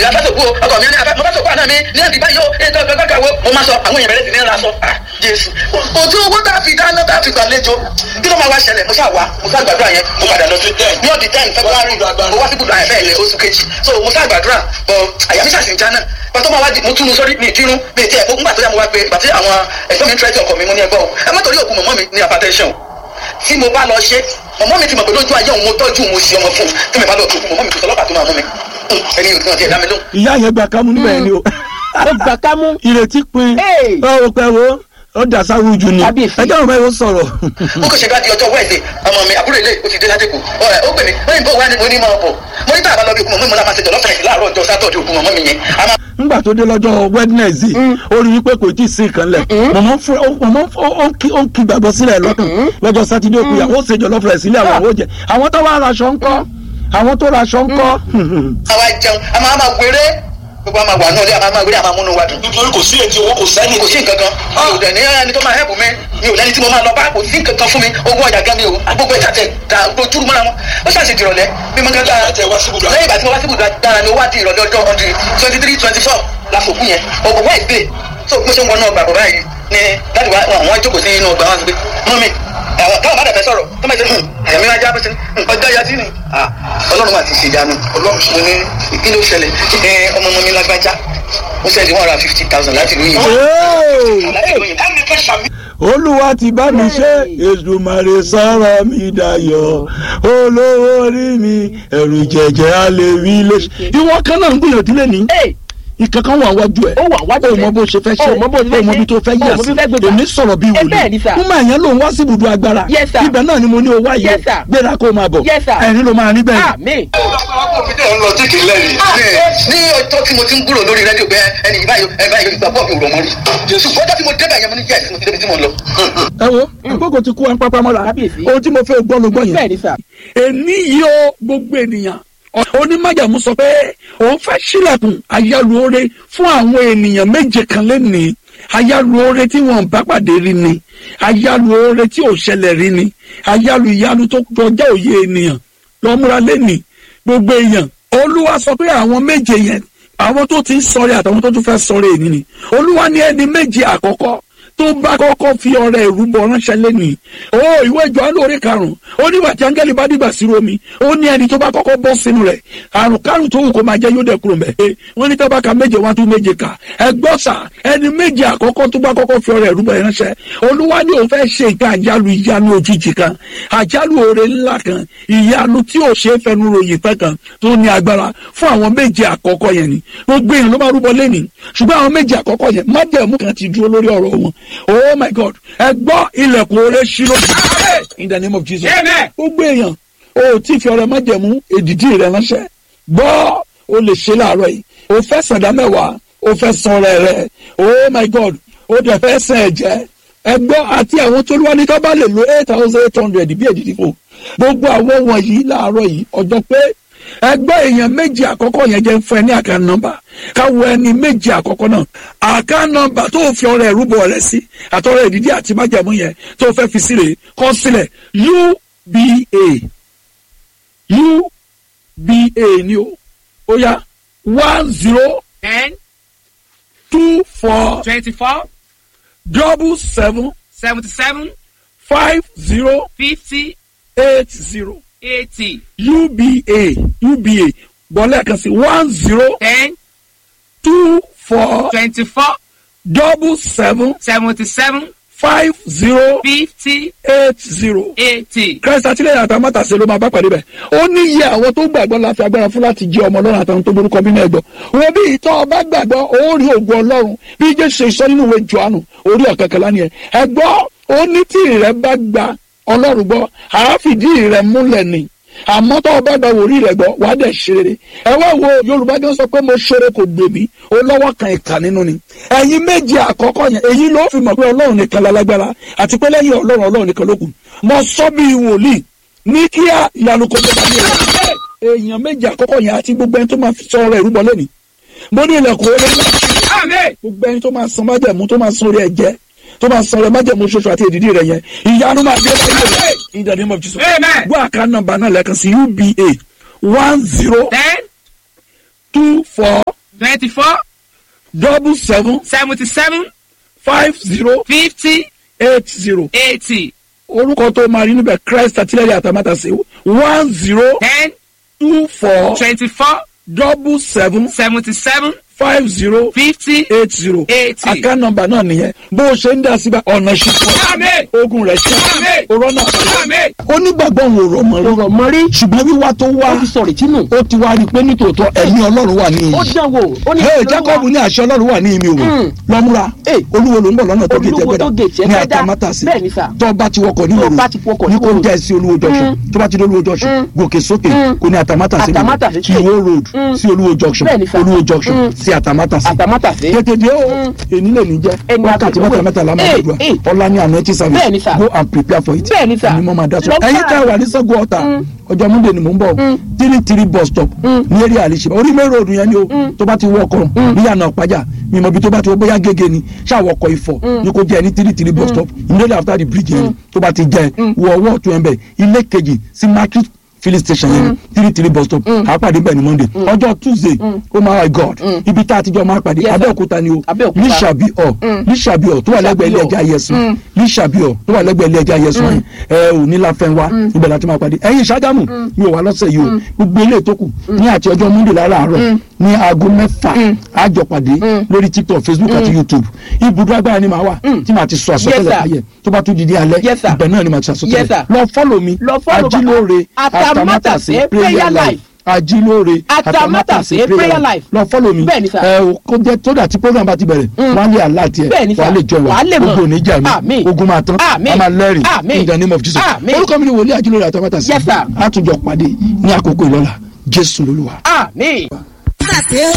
ìyàfẹ́ sòkú o ọkọ mi ní afẹ́ mo fẹ́ sòkú àná mi ní ẹ̀dí báyìí o ní ẹ̀dí kankan wo mo máa sọ àwọn èèyàn bẹ̀rẹ̀ sí ní ra sọ ah jésù ojú owó tá a fi dáná tá a fi gbàlejò kí ló máa wá ṣẹlẹ̀ mo ṣáà wá mo ṣáà gbàdúrà yẹn mo padà lọ sí ní ọ̀dì ten february mo wá sí ibùdó àyẹ̀fẹ́ ilẹ̀ oṣù kejì so mo ṣáà gbàdúrà bọ̀ àyà mi ṣàṣì ń já náà pàtó máa wá di mo tún mu sórí mi ìdírún mi ìtí ẹ̀kọ́ ńgbà tó yà mo wá pé ìgbà tí àwọn ẹ̀gbọ́n mi ń tẹ́tí ọkọ mi mo ní ẹgbọ́ o ẹ má torí òkú mọ̀mọ́ mi ní hypertension tí mo bá lọ ṣe mọ̀mọ́ mi ti mọ̀ pé lójú ayé òun mo tọ́jú mo ṣe ọmọ fún un tí mi bá lọ tó kú mọ̀mọ́ mi kò sọlọ́pàá tó máa mú mi ẹni yóò tún ọtí ẹ̀dá mi lóhùn. ìyá yẹn gba kámú níbẹ̀ ni o ó gbà ká mú. ìrètí pin Hey! ọ pẹ wo ó dà sáwùú jù ni Kábíyèsí. ẹjọ́ òun bá yóò sọ̀rọ̀ ó kò ṣe bá di ọjọ́ wẹ́ẹ̀dẹ̀ ọmọ mi àbúrò ilé ó ti dé láti kù ọ̀rẹ́ ó pè mí ó yìnbó wá ní mo ní máa bọ̀ mo ní tàbá lọ bí òkú mọ̀ mọ́ la máa ṣe jọ̀lọ́ fẹ̀yìntì láàárọ̀ ọjọ́ sátọ̀dẹ̀ òkú mọ̀ mi yẹn a máa ńgbà tó dé lọ́jọ́ wednesday ó rí wípé kò tí ì sí nǹkan lẹ̀ mọ̀mọ́ fún ó mọ̀mọ́ ó- ó ń kí ó ń kí gbàgbọ́ sílẹ̀ lọ́kàn lọ́jọ́ sátidé òkú yà ó ṣe jọ̀lọ́ fẹ̀rẹ̀ sílẹ̀ àwọn àwọn òjẹ̀ àwọn tó wá raṣọ ńkọ́ àwọn tó raṣọ ńkọ́ àwa jẹun a máa máa wéré gbogbo a máa wà náà lé a máa máa wéré a máa múnú wa dùn. nítorí kò sí ètí owó kò sẹ́ni kò sí nǹkan kan mi ò dẹ̀ ní ẹni tó máa hẹ́pù mi mi ò lẹ́ni tí mo máa lọ bá kò sí nǹkan kan fún mi owó ọjà gan mi ò gbogbo ẹ̀ta tẹ̀ ta ojúrú mọ́ra wọn ó ṣàṣì dìrọ̀lẹ́ bí mo ń gẹ́gẹ́ Ìgbà tẹ wá sí ibùdó lẹ́yìn ìgbà tí mo wá sí ibùdó dára ni ó wá di ìrọ̀lẹ́ ọjọ́ ọdún twenty three twenty four la fòkú yẹn ọ̀gbọ̀n wá ìgbé tó mo ṣe ń wọnú ọgbà bàbá yìí ni láti wá wọn jókòó sí inú ọgbà wọn sọ pé mọ́ mi àwọn táwọn bá dàbẹ́ sọ̀rọ̀ tó máa ṣe àyàmí wájú abẹ́sẹ̀ ọjọ́ yatí ni Ah, ọlọ́run àti ìṣèjánu ọlọ́run mo ní kí ló ṣẹlẹ̀ ẹ ọmọ ọmọ mi lágbájá ó ṣẹlẹ̀ one hundred and fifty thousand láti ìlú yìí láti ìlú yìí ẹnì kan ṣàmì. olúwa ti bá mi ṣe èdùmàrè sọ̀rọ̀ mi dayọ̀ olówó orí mi ẹ̀rù jẹ̀jẹ̀ á lè rí lé. ìwọ kan náà ń gbìyànjú lé ní Hey! ìkankan wà wájú ẹ Ó wà wájú o rẹ. mọ bó ṣe fẹ́ ṣe O mọ bó ṣe fẹ́ o mọ ṣe. bí tó fẹ́ O yà mọ sí bí fẹ́ gbégbá. èmi sọ̀rọ̀ bí Ẹ bẹ́ẹ̀ ni wòlíì sà. fún máa yẹn lòun wá sí ibùdó agbára Yes, sir. ibẹ̀ náà ni mo ní o wá yìí Yes, sir. gbéra kó o máa bọ̀ Yes, sir. ẹ̀rín ló máa rí bẹ́ẹ̀ Àmín. ẹ ń lọ tí kì í lẹ́yìn. ní ọjọ́ tí mo ti ń gbúrò lórí rédíò pé ẹni yìí báyìí ẹ báyìí ìgbà pọ̀ mi ò rọ̀ mọ́ rí jésù ọjọ́ tí mo débẹ̀ yẹn mo ní yẹ́sì mo ti débi tí mo lọ. ẹ wo àkókò ti kú ẹ ń pápá mọ́ra Kábíyèsí. ohun tí mo fẹ́ gbọ́ ló gbọ́ yẹn bẹ́ẹ̀ ni sà. èní yìí ó gbogbo ènìyàn onímọ̀jàmú sọ pé òun fẹ́ sílẹ̀kùn ayálùore fún àwọn ènìyàn méje kan lẹ́nìí ayálùore tí wọ́n bá pàdé rí ni ayálùore tí ò ṣẹlẹ̀ rí ni ayálù ìyanu tó kọjá òye ènìyàn lọ́múra lẹ́nìí gbogbo èèyàn olúwa sọ pé àwọn méje yẹn àwọn tó ti ń sọrí àtàwọn tó tún fẹ́ sọrí èyí ni olúwa ní ẹni méje àkọ́kọ́ tó bá kọ́kọ́ fi ọrẹ ìrúbọ ránṣẹ́ lẹ́nìí ó ìwé Jòhánù orí karùn-ún ó nígbà tí áńgẹ́lì bá dìgbà sí romi ó ní ẹni tó bá kọ́kọ́ bọ́ sínú rẹ̀ àrùn kárùn tó wù kó máa jẹ́ yóò dẹ̀ kúrò mẹ́ wọ́n ní tábà ka méje wá tún méje kà ẹ gbọ́ sà ẹni méje àkọ́kọ́ tó bá kọ́kọ́ fi ọrẹ ìrúbọ ránṣẹ́ olúwa ni òun fẹ́ ṣe nǹkan àjálù ìyanu òjijì kan àjálù oore ńlá kan ìyanu tí ò ṣe é fẹnu ròyìn tán kan tó ní agbára fún àwọn méje àkọ́kọ́ yẹn ni gbogbo èèyàn ló máa rúbọ lẹ́nìí ṣùgbọ́n àwọn méje àkọ́kọ́ yẹn májẹ̀mú kan ti dúró lórí ọ̀rọ̀ wọn oh my god ẹ gbọ́ ilẹ̀kùn oore ṣí lójú in the name of jesus gbogbo èèyàn o ò tí fi ọrẹ májẹ̀mú èdìdí rẹ ránṣẹ́ gbọ́ o lè ṣe láàárọ̀ yìí o fẹ́ sàdá mẹ́wàá o fẹ́ san ọrẹ rẹ oh my god o dẹ̀ fẹ́ sàn ẹ̀jẹ̀ ẹ gbọ́ àti àwọn tó lúwa ní ká bá lè lo eight thousand eight hundred bí èdìdí fò gbogbo àwọn wọ̀nyí láàárọ̀ yìí ọjọ́ pé ẹgbẹ́ èèyàn méjì àkọ́kọ́ yẹn jẹ́ fún ẹ ní àká nọ́mbà káwọ ẹni méjì àkọ́kọ́ náà àká nọ́mbà tó fi ọrẹ ìrúbọ rẹ sí àtọrẹ ìdídí àti májàmú yẹn tó fẹ́ fi sílẹ̀ kọ sílẹ̀ uba uba ni o ó yá one zero ten two four twenty-four double seven seventy-seven five zero fifty eight zero eighty uba uba bọ́lá kan sí one zero ten two four twenty-four double seven seventy-seven five zero fifty eight zero. eighty. christ àtìlẹyìn àtàwọn mátàsí ló máa bá pàdé bẹ́ẹ̀ ó ní iye àwọn tó gbàgbọ́ la fi agbára fún láti jẹ́ ọmọ ọlọ́run àtàwọn tó borúkọ bí náà gbọ́ wọn bí ìtọ́ ọba gbàgbọ́ ó rí ògùn ọlọ́run bí jésù ṣe sọ nínú ìwé johannu orí ọ̀kẹ́kẹ́lá ni ẹ ẹ gbọ́ ó ní tí rẹ bá gba ọlọ́run gbọ́ àáfìdí rẹ múlẹ̀ ni àmọ́ tó o bá gba wòrí rẹ̀ gbọ́ wàá dẹ̀ ṣe rere ẹ wá wo yorùbá gan sọ pé mo ṣeré kò gbè mí ó lọ́wọ́ kan ìkà nínú ni ẹ̀yin méje àkọ́kọ́ yẹn èyí ló fi mọ̀ pé ọlọ́run nìkan lálágbára àti pé lẹ́yìn ọlọ́run ọlọ́run nìkan ló kù mo sọ bí wòlíì ní kíá ìyanu kò tó bá mi rẹ̀ èèyàn méje àkọ́kọ́ yẹn àti gbogbo ẹni tó máa fi sọ ọ̀rọ̀ ìrúbọ lẹ́ni mo ní ilẹ̀kùn orí ńlá gbogbo ẹni tó máa san májẹ̀mú tó máa san orí ẹ̀jẹ̀ tó máa san ọrẹ májẹ̀mú ṣoṣo àti èdìdí rẹ̀ yẹn ìyanu máa dé báyìí rẹ̀ in the name of Jesus Amen. gbọ́ àká nọ́mbà náà lẹ́ẹ̀kan sí uba one zero ten two four twenty-four double seven seventy-seven five zero fifty eight zero eighty orúkọ tó máa rí níbẹ̀ christ àtìlẹ́yìn àtàmátàsé one zero ten two four twenty-four double seven seventy-seven five zero fifty eight zero eighty. account number náà nìyẹn bó o ṣe ń dá síbẹ̀ ọ̀nà ṣùpọ̀ Àmín. ogun rẹ̀ ṣe Àmín. òrọ́nà Àmín. onígbàgbọ́ wo rọ̀ mọ́ rí ọ̀rọ̀ mọ́rí ṣùgbọ́n wíwá tó wá ó ti sọ̀rọ̀ ìtinú ó ti wá rí i pé nítòótọ́ ẹ̀mí ọlọ́run wà ní ó ìyí dán wò ó ní hey ìlú jacob wa. ní àṣẹ ọlọ́run wà ní ìmì òwò Mm. lọ́múra Hey. olúwo ló ń bọ̀ lọ́nà tó gé Olúwo tó gé jẹgbẹ́dá ní Jẹgbẹ́dá. àtàmátàsí Bẹ́ẹ̀ ni sà. tó bá ti wọkọ̀ ní Tó òru bá ti wọkọ̀ ní ní kó Ìwòrò. jẹ́ sí olúwo junction Mm. tó bá ti dé olúwo junction Mm. gòkè sókè Mm. kò ní àtàmátàsí Àtàmátàsí. kí ìwó road Mm. sí olúwo junction Bẹ́ẹ̀ ni sà. olúwo junction Mm. sí àtàmátàsí àtàmátàsé tètè dé o Mm. èní lè ní jẹ́ Ẹni wákàtí àgbẹ̀ mẹ́ta mẹ́ta la máa Hey, gbàdúrà hey. ọ̀la ní àná ẹtí Bẹ́ẹ̀ ni service sà. go and prepare for it Bẹ́ẹ̀ ni sà. èmi mo máa dá sọ Lọ́gbà. ẹ̀yin tá a wà ní sẹ́gun ọ̀tà Mm. ọjọ́ múndé ni mò ń bọ̀ Mm. three three bus stop Mm. ní eré àlìṣe orí mẹ́rin òdùn yẹn ni o tó bá ti wọ ọkọ̀ níyànà ọ̀pájà mímọ ibi tó bá ti wọ bóyá gègé ni ṣáà ọkọ̀ ifọ̀ ni kò jẹ́ ní three three bus stop immediately after the bridge yẹn tó bá ti jẹ́ wọ ọwọ́ ọ̀tún ẹ̀ bẹ̀ ilé kejì sí market filling station yẹn three three bus stop a pàdé bẹ́ẹ̀ ni monday ọjọ́ tuesday oh my god ibi tá a ti jọ máa pàdé Yes, sir. abẹ́òkúta ni o Abẹ́òkúta. níṣàbí ọ̀ níṣàbí ọ̀ tó wà lẹ́gbẹ̀ẹ́ ilé ẹja yẹsùn níṣàbí ọ̀ tó wà lẹ́gbẹ̀ẹ́ ilé ẹja yẹsùn yẹn ẹ ò ní láfẹ́nwá ibẹ̀ láti máa pàdé ẹ̀yin ṣàgámù mi ò wá lọ́sẹ̀ yìí o gbogbo ilé tó kù ní àti ọjọ́ monday láràárọ̀ ní aago mẹ́fà àjọ pàdé lórí tiktok facebook àti youtube ibùdó agbára ni màá wà tí màá ti sọ Yes, àsọtẹ́lẹ̀ sir. ayẹ tó bá tún di ní alẹ́ Yes, sir. ibẹ̀ náà ni màá ti sọ Yes, àsọtẹ́lẹ̀ sir. lọ fọ́lọ̀ mi Lọ follow bàbá. ajílóore Atamátàsé Prayer Life. ajílóore Atamátàsé Prayer Life. lọ fọ́lọ̀ mi Bẹ́ẹ̀ ni, sir. ẹ o kó jẹ tó dà tí program bá ti bẹ̀rẹ̀ wọ́n á lé àlá tiẹ̀ Bẹ́ẹ̀ ni, sir. wọ́n á lè jọ Wàá lè mọ̀. ogun ò ní jà mí Àmín. ogun máa tán Àmín. a máa lẹ́rìn Àmín. in the name of Jesus Àmín. orúkọ mi ni wòlíì ajílóore àtàmátàsé Yes, sir. àtúnjọ pàdé ní àkókò ìlọ́la jésù lolúwa. àmín.